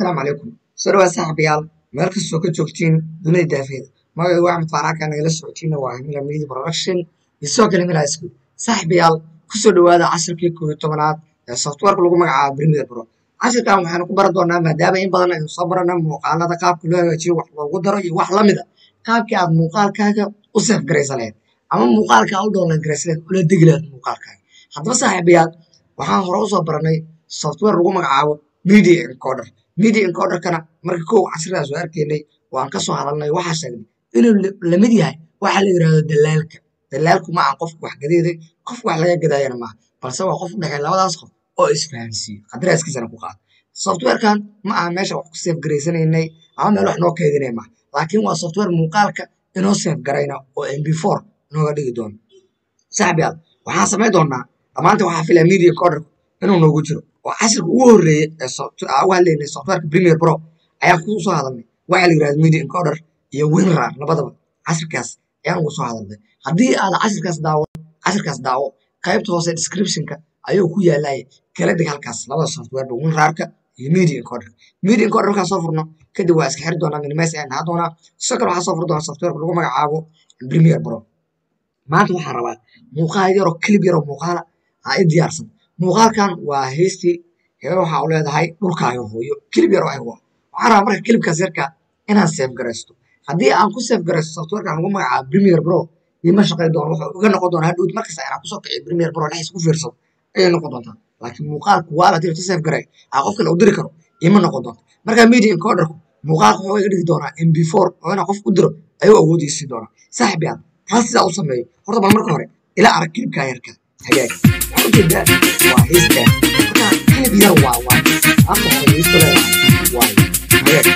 asalaamu calaykum soo dhawaad saaxiibayaal meel kastoo ka joogtiin dunida daafeeda magacaygu axmed faaraaka nagala socotiina waa himila media production iyo sidoo kale himila school saaxiibayaal kusoo dhawaada casharkii koob iyo tobanaad ee softwareka lagu magacaabo premier pro cashirkan waxaanu ku baran doonaa maadaama in badan aynu soo barana muuqaalada qaabka loo hagaajiyo wax loogu daro iyo wax lamid a qaabkii aad muuqaalkaaga u seef garaysa lahayd ama muuqaalkaa u download garaysa lahayd ula degi lahayd muuqaalkaaga haddaba saaxiibayaal waxaan hore usoo baranay software lagu magacaabo media encoder media encoderkana marka kow casridaas oo arkaynay waan ka soo hadalnay waxaa sheegnay inuu lamid yahay waxa la yidhahdo dalaalka dalaalku ma aha qofka wax gadeeday qofka wax laga gadaayana maaha balse waa qof u dhexeeya labadaas qof oo isfahansiiyo qadaraaskiisana ku qaada softwarekan ma aha meesha wax ku seef garaysanaynay ama meel wax noo keedinay maaha laakiin waa software muuqaalka inoo seef garayna oo mb four inooga dhigi doono saaxibayaal waxaan samayn doonaa dhammaanta waxaa filaya media encoderku inuu noogu jiro oo cashirka ugu horreeyey ee uga hadlaynay softwareka premier pro ayaan ku soo hadalnay waxaa la yidhahda media encoder iyo winrar labadaba cashirkaas ayaan ugu soo hadalnay haddii aad cashirkaas daawo cashirkaas daawo qaybta hoose descriptionka ayuu ku yaalaya kala deg halkaas labada softwareba winrarka iyo media encoder media encoder markaan soo furno kadib waa iska xiri doonaa minimes ayaan dhahaa doonaa sidoo kale waxaa soo furi doonaa softwareka lagu magacaabo premier pro maanta waxaan rabaa muuqaal yaroo clip yaroo muuqaala aa i diyaarsan muuqaalkan waa heystii hee waxa u leedahay dhulkaaga hooyo kilib yar oo ay waa waxaan rabaa marka kilibkaas yarka inaan seef garaysto haddii aan ku seef garaysto softwarekan lagu magacaabo premier pro ima shaqay doono wuxuu iga noqon doonaa hadhowd markasta inaan kusoo kiciyo premier pro dhexdiisa ku fiirsado ayay noqon doontaa laakiin muuqaalku waa la diri seef garay aa qof kale u diri karo ima noqon doonta marka media encoderku muuqaalka wuxuu iga dhigi doonaa mb four oo inaan qof u diro ayuu awoodiisii doonaa saaxib yaad taas sidaa u sameeyo horta bal marka hore ila arag kilibkaa yarka hagaag waxaan ujeedaa waa heystaa marka kilib yar waa waa afka hore heysta leedahay waayo hagaag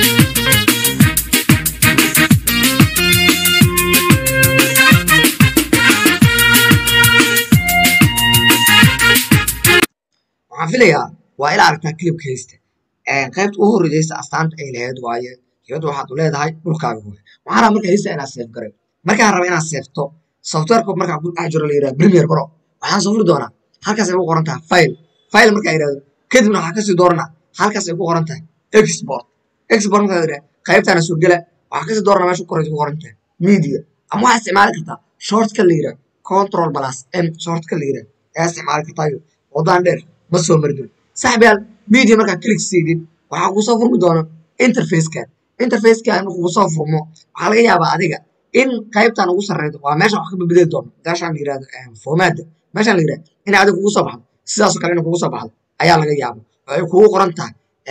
waxaan filayaa waa ila aragtaa kilibka heysta qaybta ugu horreysaysa astaanta ay lahayd waaye hibadda waxaad u leedahay dhulkaaga hooy waxaan rabaa marka heysta inaad seef garay markaan raba inaad seefto softwareka markaan ku dhex jiro la yidhaha premier pro waxaan soo furi doonaa halkaas ay ku qoran tahay file file markaa yidhahdo kadibna waxaa kasii dooranaa halkaas ay ku qoran tahay export export markaa yidhaha qaybtaana soo gela waxaa kasii dooranaa meesha koraysa ku qoran tahay media ama waxaa isticmaali kartaa shortka la yidhaha control plus m shortka la yidhaha ayaa isticmaali kartaa wadaan dheer ma soo mari doon saaxibayaal media markaa click siidid waxaa kusoo furmi doona interfacekan interfacekan markuu kusoo furmo waxaa laga yaabaa adiga in qaybtan ugu sarreydo waa meeshan wax ka bedeli doono meeshaan la yirahdo formaada meeshaan la yirahdo inay adiga kugu soo baxdo sidaasoo kale inay kugu soo baxdo ayaa laga yaaba oo ay kugu qoran tahay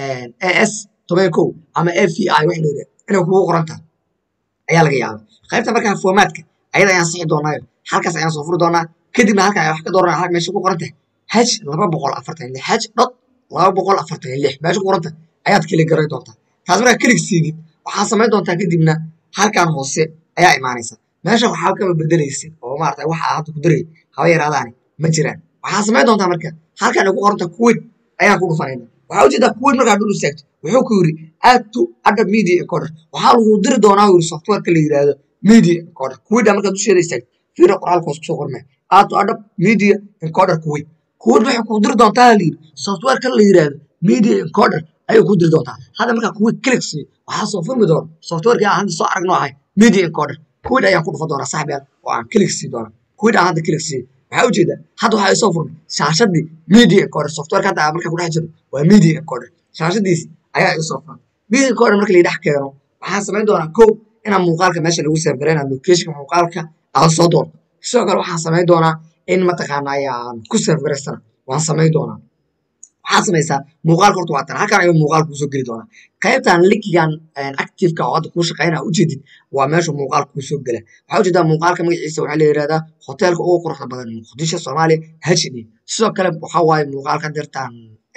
as toban kow ama f v i wax la yirahdo inay kugu qoran tahay ayaa laga yaaba qaybta markaa formaadka ayada ayaan sixi doonaayo halkaas ayaan soo furi doonaa kadibna halka ay wax ka dooranaa halka meesha ku qoran tahay h laba boqol afartan lix h dot laba boqol afartan lix meesha ku qoran tahay ayaad keli garay doontaa taas markaa kelig siidid waxaa samayn doontaa kadibna halkan hoose ayaa imaanaysa meesha waxaa kaba bedelaysa oo maarata waxa hadda ku daray haba yaraadaani ma jiraan waxaa samayn doontaa marka halkan ay ku qoranta kuwait ayaan ku dhufanayna waxaa ujeedaa kuwait markaa dhul istaagto wuxuu ku yiri add to adda media encoder waxaa lagu diri doonaa yiri softwareka la yiraahdo media encoder kuwait markaa dusheeda istaagto fiira qoraalka hoos kusoo qormaya add to adda media encoder kuwait kuwait waxay ku diri doontaa la yiri softwareka la yiraahdo media encoder ayay ku diri doontaa hadda markaa kuwait click siiyo waxaa soo furmi doona softwareka aan hadda soo aragno ahay media encoder kuwait ayaan ku dhufan doonaa saaxibayaal oo aan click sii doona kuwait aan hadda click siiyo waxaa ujeedaa hadda waxaa isoo furmay shaashadii media encoder softwareka hadda markaa ku dhex jiro waa media encoder shaashadiisi ayaa isoo furmay media encoder marka la dhex keeno waxaan samayn doonaa kow inaan muuqaalka meesha lagu seef garayna locationka muuqaalka aan soo doorto sidoo kale waxaan samayn doonaa in mataqaana ayaan ku seef garaystana waan samayn doonaa waxaad samaysaa muuqaalka horta waa tan halkan ayuu muuqaalka kusoo geli doonaa qaybtan linkigan activeka oo hadda kuu shaqeynaa ujeedid waa meesha muuqaalka kusoo gela waxaa ujeedaa muuqaalka magaciisa waxaa la yihahdaa hoteelka ugu quruxda badan muqdisho soomaaliya h d sidoo kale waxaa waaye muuqaalka dirtaan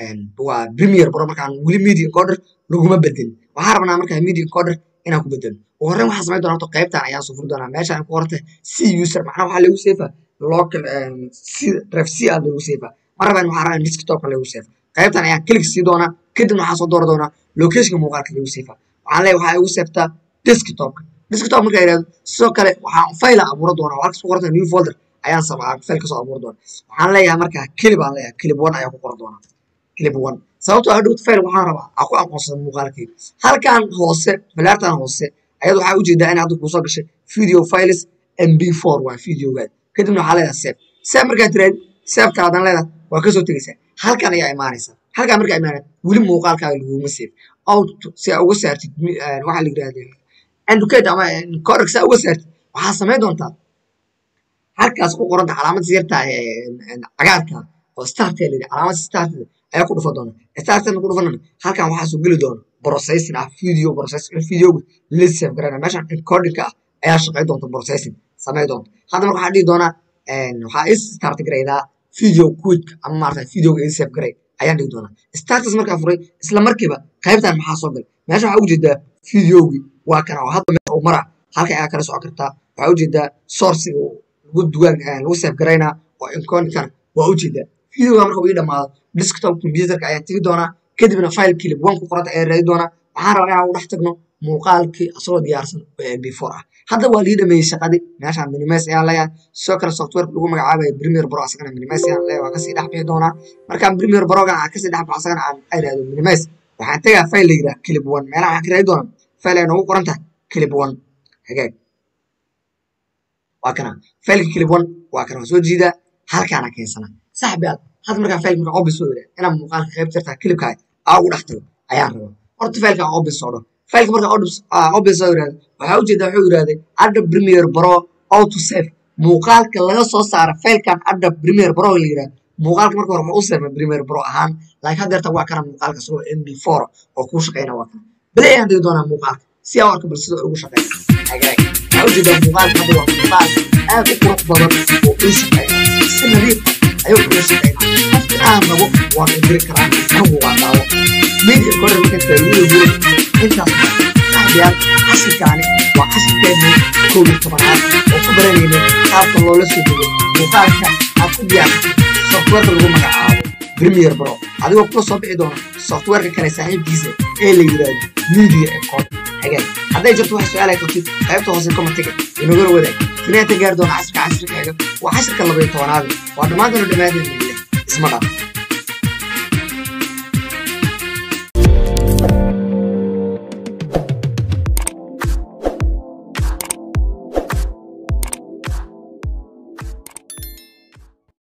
waa premier pro markaan weli media encoder laguma bedelin waxaa rabnaa markaa media encoder inaan ku bedelo ugu horreyn waxaa samayn doonaa horta qaybtan ayaan soo furi doonaa meeshaan ku qorantay c user macnaha waxaa lagu seefaa local c ref c aa lagu seefaa ma rabaan waxaa rabaa desktopka lagu seefa qaybtan ayaan click sii doonaa kadibna waxaan soo doori doonaa locationka muuqaalka lagu seefa waxaan leeyahay waxaa igu seeftaa desktopka desktop markaa yidhahdo sidoo kale waxaan file abuura doonaa halkas ku qoranta new folder ayaan samaa file kasoo abuuri doonaa waxaan leeyahay markaa clip aan leeyahay clip one ayaan ku qoran doonaa clip one sababtoo ah dhowt file waxaan rabaa aa ku aqoonsada muuqaalkayga halkan hoose falaartan hoose ayada waxaa ujeedaa in hadda kuusoo gashay video files mb4 waa videogaad kadibna waxaa leedahay save save markaad tiraad saveka hadan leedahay waa kasoo tegaysaa halkan ayaa imaanaysaa halkan markaa imaanaya weli muuqaalkaaga laguma save out si aa uga saartid waxaa la yidhahda educate ama correct si aa uga saartid waxaa samayn doontaa halkaas ku qoranta calaamadda yarta cagaarka oo starta la yidhi calaamadda startada ayaa ku dhufa doona startana ku dhufanana halkan waxaa soo geli doona processing ah video processing videoga la save garana meeshan encodingka ah ayaa shaqay doonta processing samay doonta hadda marka waxaa dhihi doonaa waxaa is start garaydaa video quick ama maarata videoga ii save garay ayaan dhihi doonaa startus markaa furay isla markiiba qaybtan maxaa soo galay meesha waxaa ujeedaa videogii waa kana oo hadda meel uu mara halka ayaa kala socon kartaa waxaa ujeedaa sourciga lagu dugaan lagu save garaynaa oo encodingkana waa ujeedaa videoga marka uu ii dhamaado desktop computerka ayaan tegi doonaa kadibna file clip one ku qoranta ayaan raadi doonaa waxaan rabaa inaan u dhex tagno muuqaalkii asagoo diyaarsan oo mb4 ah hadda waa lii dhameeyey shaqadii meeshaan minimes ayaan leeyahay sidoo kale software lagu magacaabaya premier pro asagana minimes ayaan leeyahay waa kasii dhex bixi doonaa markaan premier progan aan kasii dhex baxo asagana aan idhaahdo minimes waxaan tegaa file la yidhaha clip one meelaha waxaan ka raadi doonaa file ay noogu qoran tahay clip one hagaag waa kana fileka clip one waa kana waa soo jiidaa halkaana keensana saxbiyaad hadda markaa file markaa obis soo yidhaha inaan muuqaalka qayb jirtaa clipkaa aa ugu dhex tago ayaan rabaa horta fileka obis soo dho fileka markaa obis soo yidhahda waxaa ujeedaa wuxuu yidhahday adda premier pro auto save muuqaalka laga soo saara filekan adda premier pro la yidhahda muuqaalka marka hore ma u save premier pro ahaan laakiin haddeerta waa kana muuqaalka isagoo mb four oo kuu shaqeyna waa kana bale ayaan dhigi doonaa muuqaalka si aan arka bal sida ugu shaqeyna hagaag waxaa ujeedaa muuqaalka hadda waa muuqaal aad u qurux badan oo ii shaqeyna si nadiif ayuu uga shaqeyna qofka aan rabo waan indiri karaa anigu waa daawo media kore marka faa'iidada guud intaas saxbiyaal cashirkaani waa cashirkeedii kow iyo tobanaad oo ku baranayna qaabka loola soo dego muuqaalka aad ku diyaarsatay softwareka lagu magacaabo premier pro adigoo kula soo bixi doona softwareka kale saaxiibkiisa ee la yidhaahdo media encode hagaag hadday jirto wax su-aal ay qabtid qaybta hoose commentiga inagala wadaag finaanta gaari doona casirka casirkaaga waa cashirka laba iyo tobanaad waa dhammaantana dhammaanteed isma dhaaf